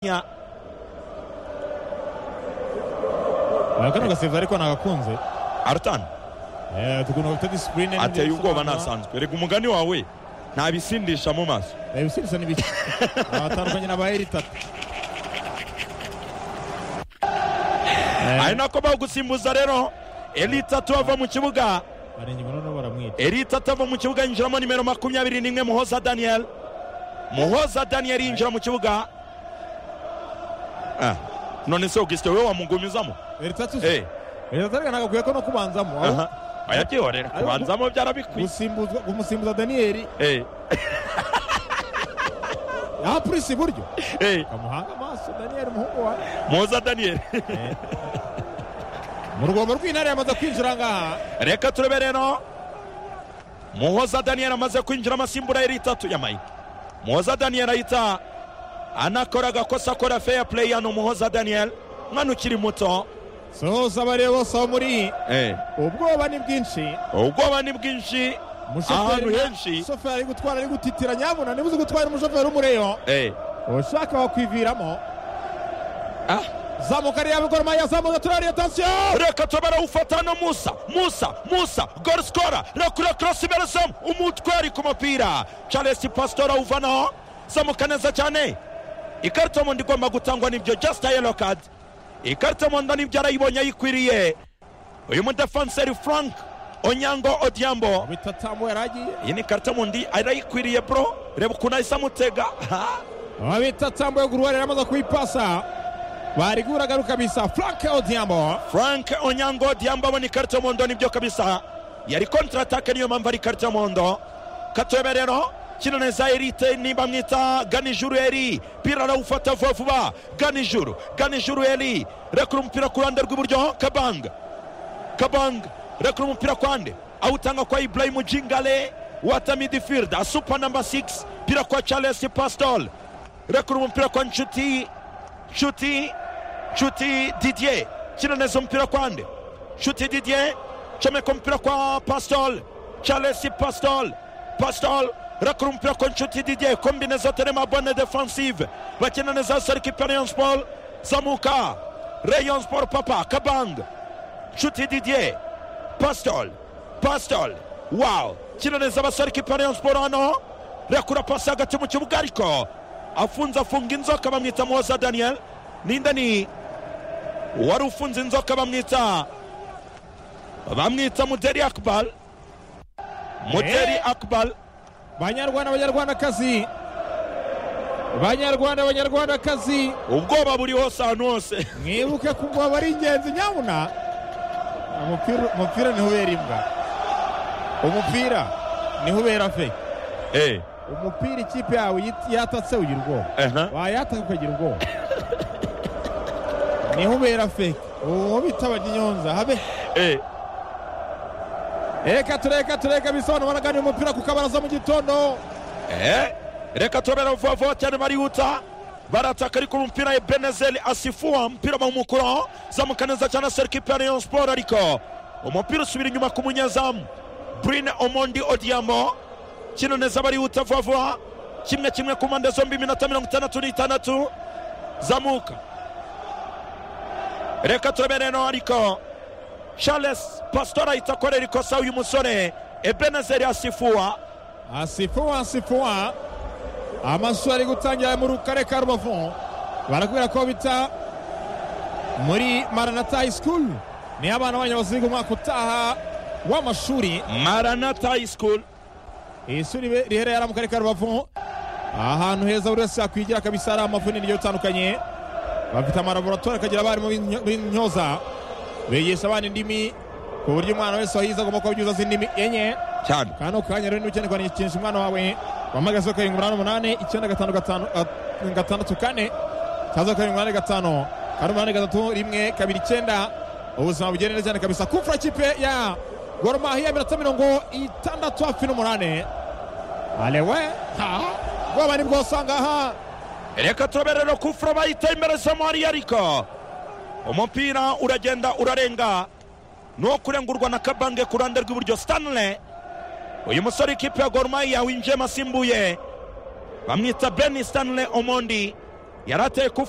ya akantu gaseva ariko nagakunze arutani Eh, tukuntu bafite disipurine ateye ubwoba ntasanzwe reka umugani wawe ntabisindisha mu maso ibisindisa ni bike abatandukanye na ba eritatu ari nako bawugusimbuza rero eritatu ava mu kibuga barenge noneho baramwica eritatu ava mu kibuga yinjiramo nimero makumyabiri n'imwe muhoza daniyeli muhoza daniyeli yinjira mu kibuga Ah, none se ugisite wowe wamugumizamo eritatu Eh, eritatu ariko nagakwiye ko no kubanzamo aho aha. ayabyihorera kubanzamo byarabikwiye gusimbuzwa kumusimbuza daniyeli Eh, yapurisi iburyo eh, kamuhanga amaso daniyeli umuhungu wa muhoza daniyeli mu rwobo rw'intare yamaze kwinjira ngaha reka turebe rero muhoza daniyeli amaze kwinjira amasimbura yari itatu ya mike muhoza daniyeli ahita anakora agakosa akora feya pureyi hano muhoza daniyeli umwana ukiri muto sohoza abareba bose aho muri ubwoba ni bwinshi ubwoba ni bwinshi ahantu henshi shoferi ari gutwara ari gutitira nyabuna niba uzi gutwara umushoferi w'umureyo Eh, ushaka wakwiviramo ah. zamuka ariya bigoro maya zamuka turariye tansiyo reka turebe ufata no musa musa musa gol sikora rakura korosi imerezamu umutwari ku mupira charles pasitora awuvanaho zamuka neza cyane ikarita mu nda igomba gutangwa n'ibyo just a yellow card ikarita mu nda n'ibyo arayibonye ayikwiriye uyu mudefanseri frank onyango odiyambo bitatamu yaragiye iyi ni ikarita mu ndi arayikwiriye bro reba ukuntu ahise amutega ha? abitatambuye guruwa rero amaze kuyipasa barigura garuka bisa frank odiambo frank onyango odiyambo abona ikarita mu ndo nibyo kabisa yari kontratake niyo mpamvu ari ikarita mu ndo katwebe rero kino neza erite niba mwita ganijuru eri pira arawufata vuba vuba ganijuru ganijuru eri rekura umupira ku ruhande rw'iburyo kabanga kabanga rekura umupira kwande awutanga kwa ibrahimu jingale wata midfield asupa namba 6 pira kwa charles pastol rekura umupira kwa nshuti nshuti nshuti didier kina neza umupira kwande nshuti didier comeka umupira kwa pastol charles pastol pastol rekura umupira kwa nshuti didier kombineza terema bonne defensive bakina neza serkipe rayon sport zamuka rayon sport papa kabanga nshuti didier pasitoli pasitoli wawu kino neza abasore kipano ya siporo hano rekura pasi hagati mu kibuga ariko afunze afunga inzoka bamwita muhoza daniyeli ninde ni wari ufunze inzoka bamwita bamwita muderi akubal muderi Eh? akubal banyarwanda banyarwandakazi banyarwanda banyarwandakazi ubwoba buri hose ahantu hose mwibuke ko ubwoba ari ingenzi nyabuna umupira umupira niho ubera imbwa umupira niho ubera fe Eh, umupira ikipe yawe yit- yatatse ugira ubwoba aha. wayataka ukagira ubwoba niho ubera fe uwo bita abanyonza habe Eh, reka tureka tureka bisobanura banaganira umupira ku kabaraza mu gitondo eh, reka turabera vuba vuba cyane barihuta barataka ariko umupira ebenezeli asifuwa umupira bawumukuraho zamuka neza cyane serikipe ya rayon siporo ariko umupira usubira inyuma ku munyezamu brine omondi odiyamo kino neza barihuta vuba vuba kimwe kimwe ku mpande zombi iminota mirongo itandatu n'itandatu zamuka reka turabere rero ariko charles pasitora ahita akorera ikosa uyu musore ebenezeli asifuwa asifuwa asifuwa amashuri ari gutangira muri karere ka rubavu barakubwira ko bita muri maranata high school niyo abana banyu baziga umwaka utaha w'amashuri maranata high school iri shuri be- riherereye mu karere ka rubavu ahantu heza buri wese yakwigira akabisa hari amavunini agiye atandukanye bafite amalaboratwari akagira abarimu b'intyo- b'intyoza bigisha abana indimi ku buryo umwana wese wahize agomba kuba abyuza z'indimi enye cyane kano kanya rero niba ukeneye kwandikisha umwana wawe wahamagaze karindwi umunani umunani icyenda gatanu gatanu gat- gatandatu kane kaza karindwi umunani gatanu kane umunani gatatu rimwe kabiri icyenda ubuzima bugenda neza cyane kabisa kumfura kipe ya goromahiya minota mirongo itandatu hafi n'umunani alewe ha bwoba ni bwose aha ngaha reka turaberera kufura bahita imbere samariya ariko umupira uragenda urarenga ni uwo kurengurwa na kabange ku ruhande rw'iburyo stanley uyu musore ikipe ya gorumaya winjiyemo asimbuye bamwita beni stanley omondi yari ateye kufura